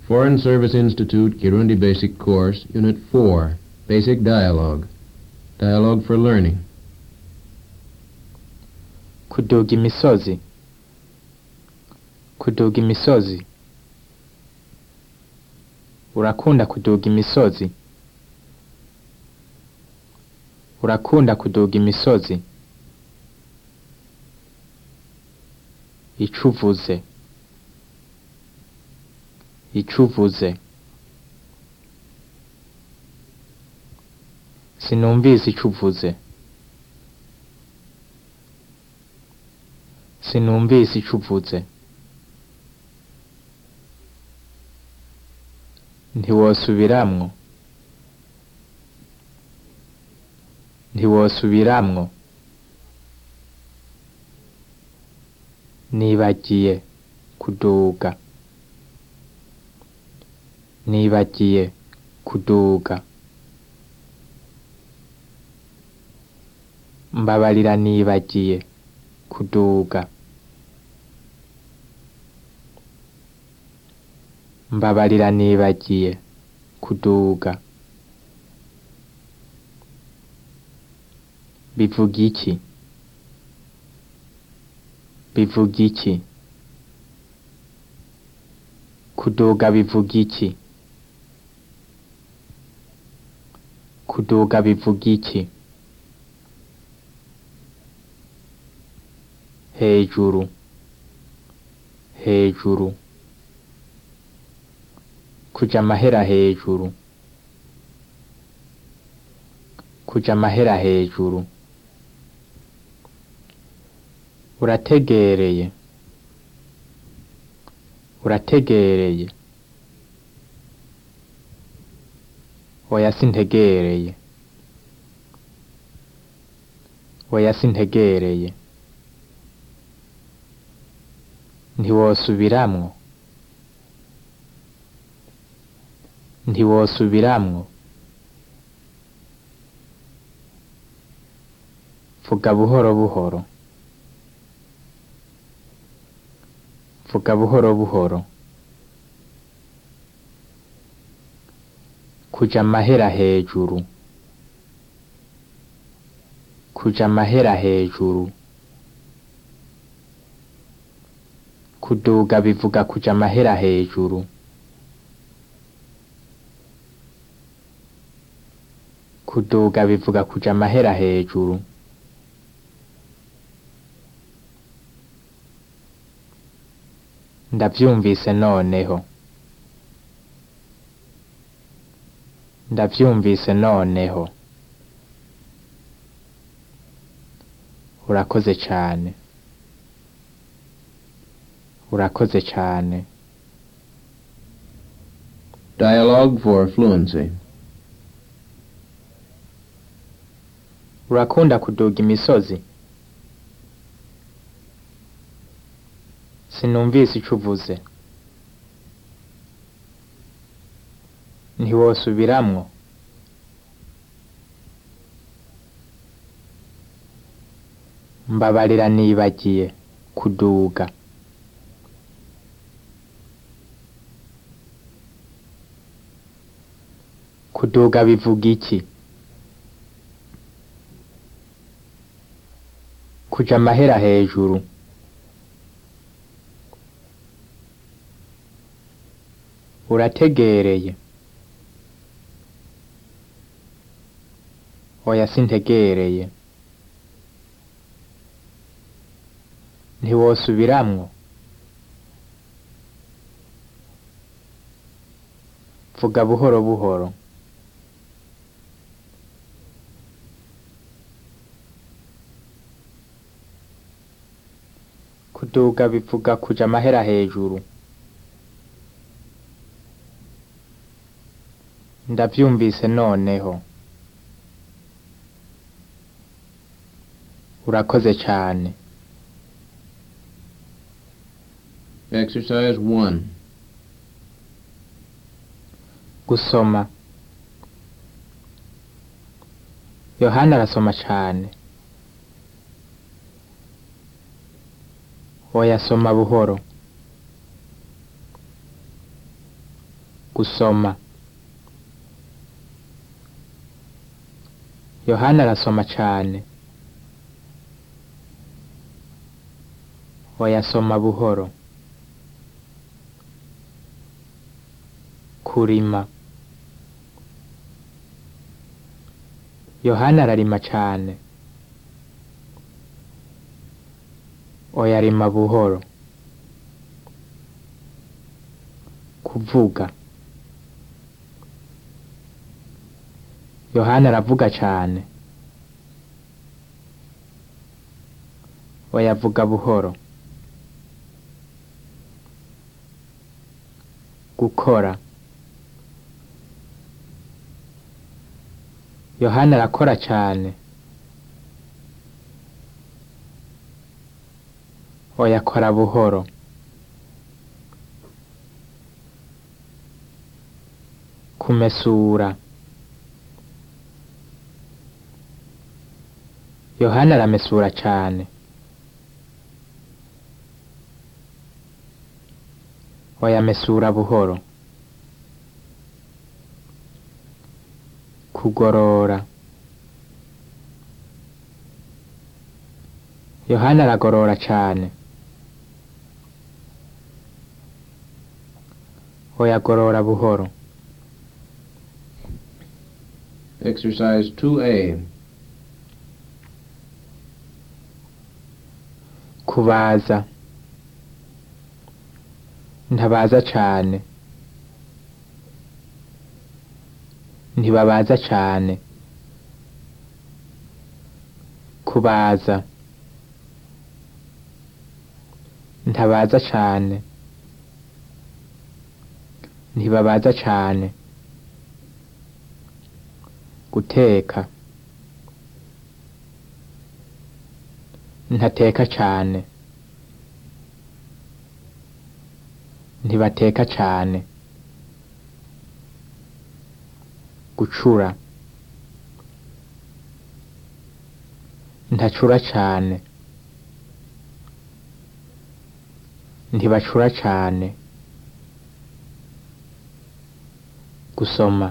Foreign Service Institute Kirundi Basic Course, Unit 4, Basic Dialogue. Dialogue for Learning. kuduga imisozi kuduga imisozi urakunda kuduga imisozi urakunda kuduga imisozi icuvuze icuvuze sinumvise icuvuze sinumvise icuvuze ntiwosubiramwo ntiwosubiramwo nibagiye kuduga nibagiye kuduga mbabarira nibagiye kuduga mbabarira nibagiye kuduga bivuga iki bivuga iki kuduga bivuga iki kuduga bivuga iki hejuru hejuru kuja amahera hejuru kuja amahera hejuru urategereye urategereye oya sintegereye oya sintegereye ntiwosubiramwo ntiwosubiramwo vuga buhoro buhoro vuga buhoro buhoro kuja amahera hejuru kuja amahera hejuru kuduga bivuga kuja amahera hejuru kuduga bivuga kuja amahera hejuru ndavyumvise noneho ndavyumvise noneho urakoze cane urakoze cane Dialogue for Fluency. urakunda kuduga imisozi sinumvise ico uvuze ntiwosubiramwo mbabarira nibagiye kuduga kuduga bivuga iki kuja amahera hejuru urategereye oya sintegereye ntiwosubiramwo vuga buhoro buhoro kuduga bivuga kuja amahera hejuru ndavyumvise noneho urakoze cane Exercise 1. gusoma yohana arasoma cane oya soma buhoro gusoma yohana arasoma cane oyasoma buhoro kurima yohana ararima cane oyarima buhoro kuvuga yohana aravuga cane oyavuga buhoro gukora yohana arakora cane oyakora buhoro kumesura yohana aramesura cane oyamesura buhoro kugorora yohana aragorora cane oyagorora buhoro Exercise 2A. kubaza ntabaza cane ntibabaza cane kubaza ntabaza cane ntibabaza cane guteka ntateka cane ntibateka cane gucura ntacura cane ntibacura cane gusoma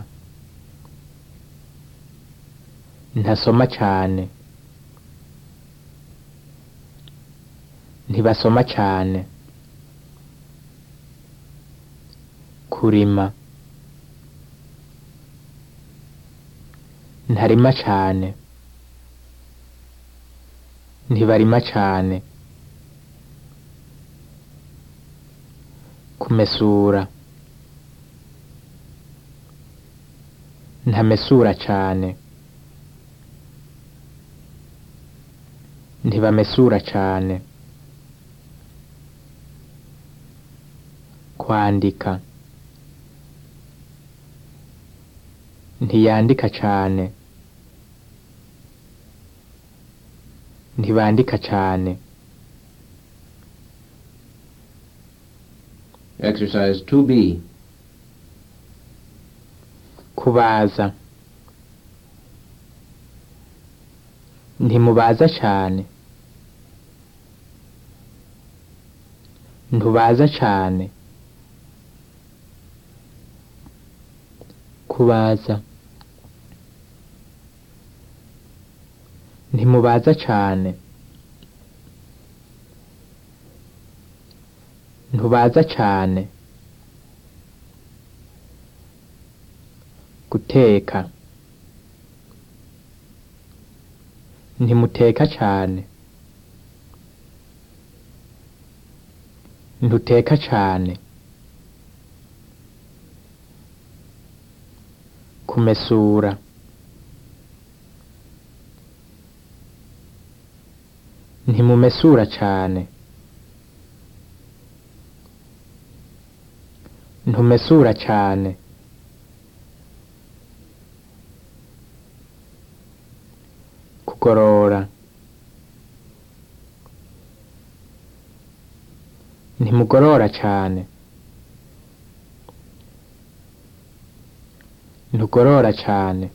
ntasoma cane ntibasoma cane kurima ntarima cane ntibarima cane kumesura ntamesura cane ntibamesura cane kwandika ntiyandika cane ntibandika cane Exercise 2B. kubaza ntimubaza cane ntubaza cane kubaza ntimubaza cane ntubaza cane guteka ntimuteka cane ntuteka cane kumesura ntimumesura cane ntumesura cane kugorora ntimugorora cane ntugorora cane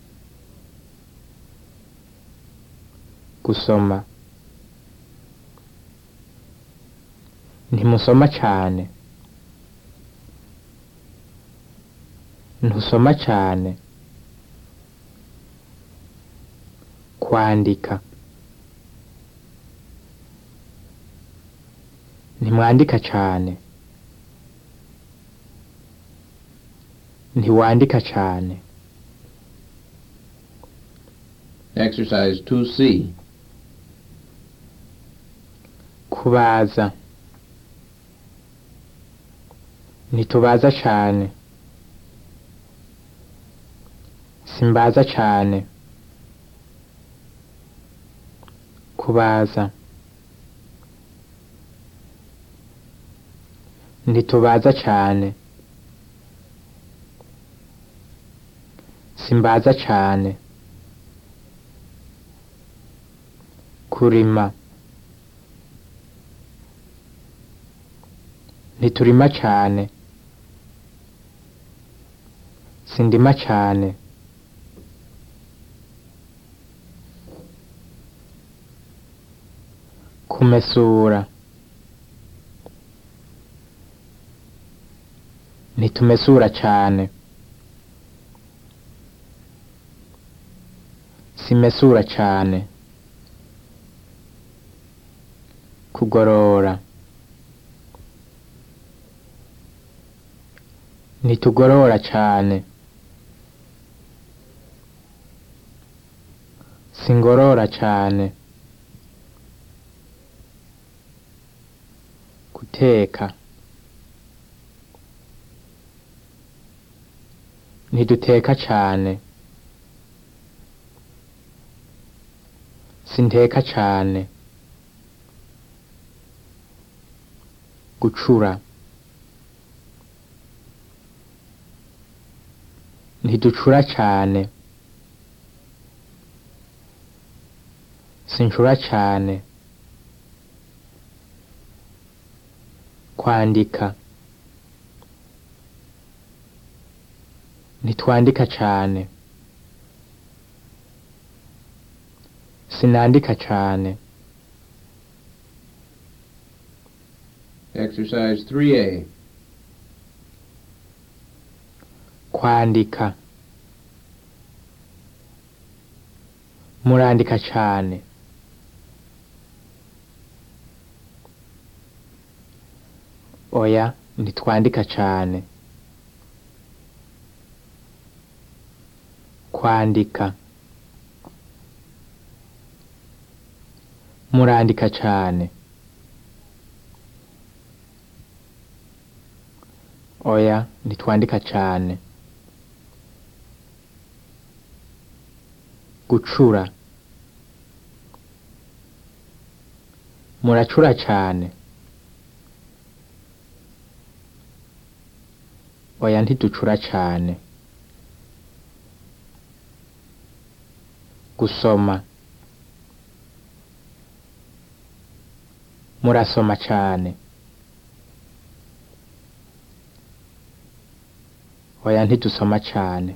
gusoma ntimusoma cane ntusoma cane kwandika ntimwandika cane ntiwandika cane Exercise 2C. kubaza ntitubaza cane simbaza cane kubaza ntitubaza cane simbaza cane kurima ntiturima cane sindima cane kumesura ntitumesura cane simesura cane kugorora ntitugorora cane singorora cane guteka ntiduteka cane sinteka cane gucura ntiducura cane sincura cane kwandika ntitwandika cane sinandika cane Exercise 3A. kwandika murandika cane oya ntitwandika cane kwandika murandika cane oya ntitwandika cane gucura muracura cane oya ntiducura cane gusoma murasoma cane oya ntidusoma cane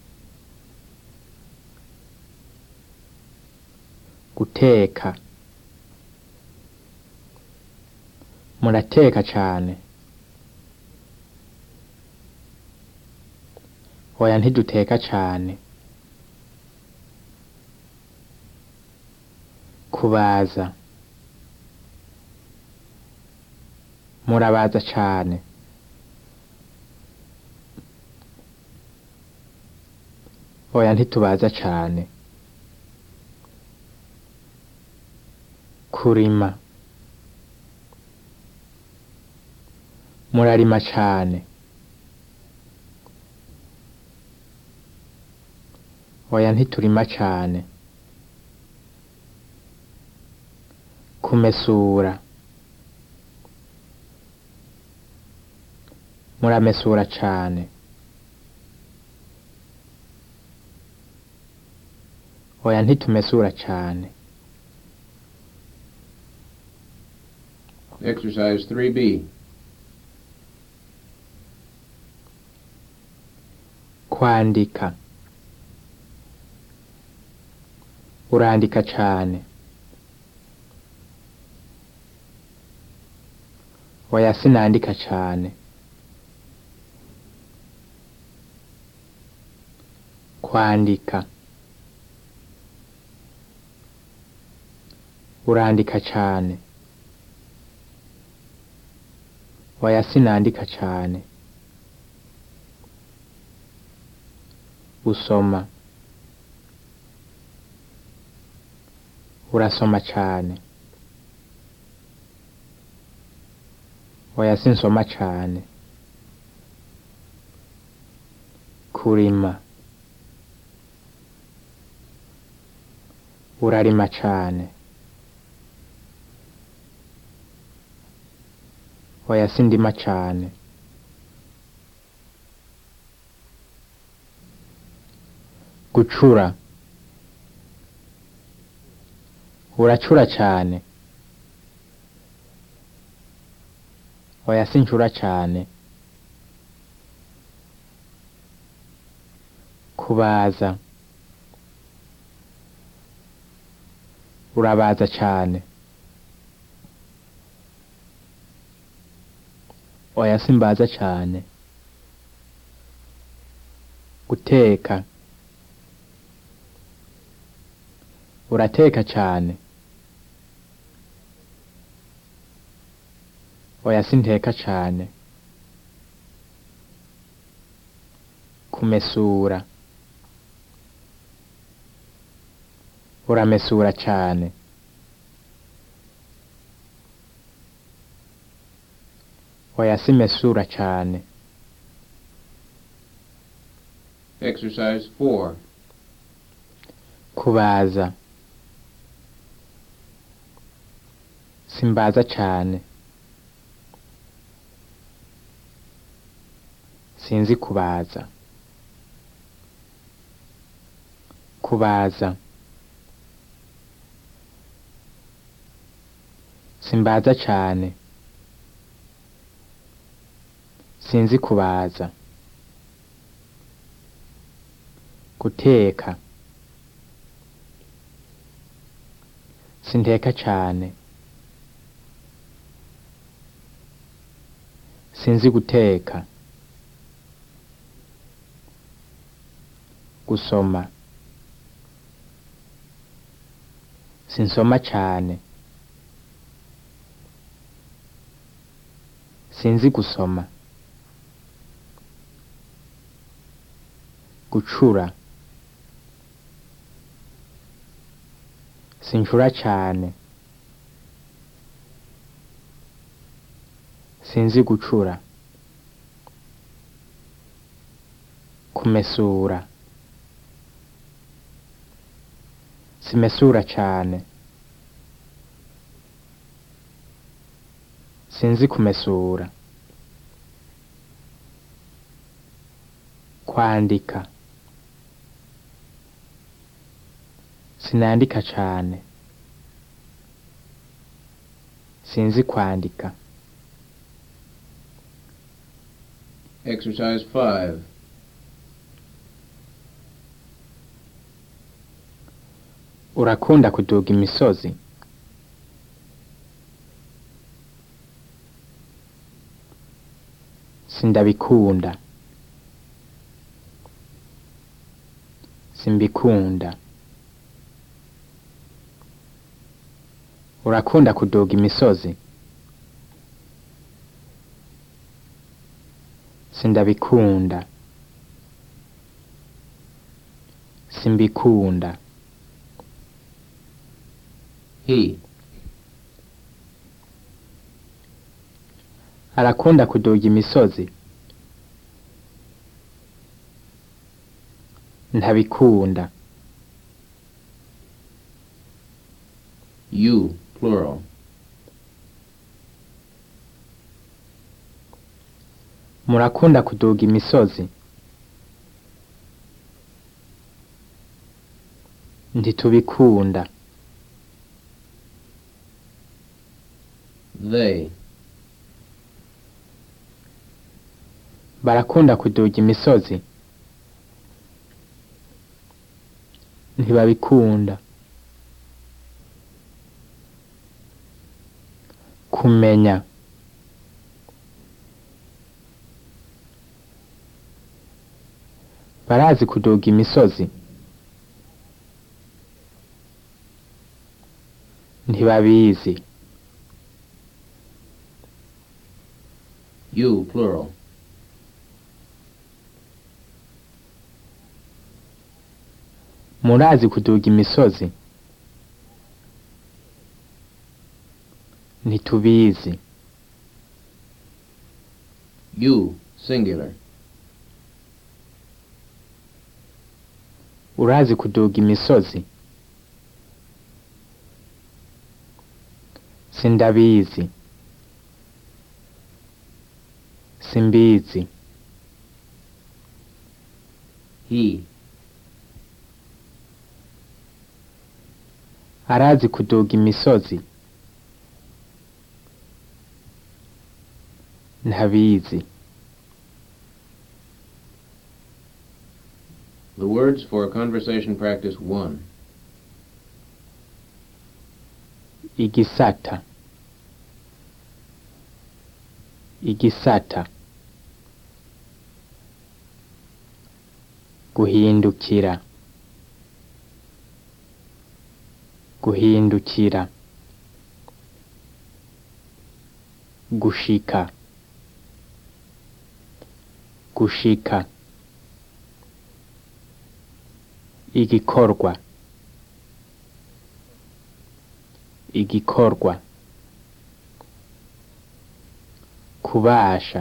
guteka murateka cane oya ntiduteka cane kubaza murabaza cane oya ntitubaza cane kurima murarima cane oya ntiturima cane kumesura muramesura cane oya ntitumesura cane Exercise 3B. kwandika urandika cane oya sinandika cane kwandika urandika cane oya sinandika cane usoma urasoma cane oya sinsoma cane kurima urarima cane oya sindima cane gucura uracura cane oya sincura cane kubaza urabaza cane oya simbaza cane guteka urateka cane oya sinteka cane kumesura uramesura cane oya simesura cane Exercise 4. kubaza simbaza cane sinzi kubaza kubaza simbaza cane sinzi kubaza guteka sinteka cane sinzi guteka gusoma sinsoma cane sinzi gusoma gucura sincura cane sinzi gucura kumesura simesura cane sinzi kumesura kwandika sinandika cane sinzi kwandika Exercise 5. urakunda kuduga imisozi sindabikunda simbikunda urakunda kuduga imisozi sindabikunda simbikunda He. arakunda kuduga imisozi ntabikunda You. Plural. murakunda kuduga imisozi ntitubikunda They. barakunda kuduga imisozi ntibabikunda kumenya barazi kuduga imisozi ntibabizi You, plural. murazi kuduga imisozi ntitubizi You, singular. urazi kuduga imisozi sindabizi simbizi He, arazi kuduga imisozi ntabizi The words for conversation practice 1. igisata igisata guhindukira guhindukira gushika gushika igikorwa igikorwa kubasha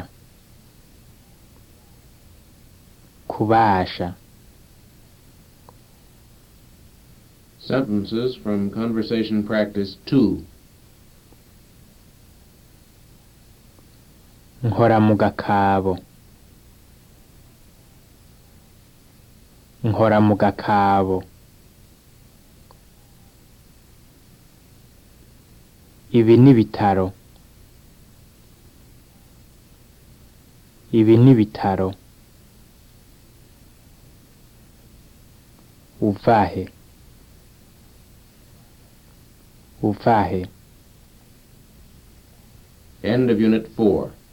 kubasha Sentences from conversation practice 2. nkora mu gakabo nkora mu gakabo ibi ni bitaro ibi ni bitaro uvahe uvahe End of Unit 4.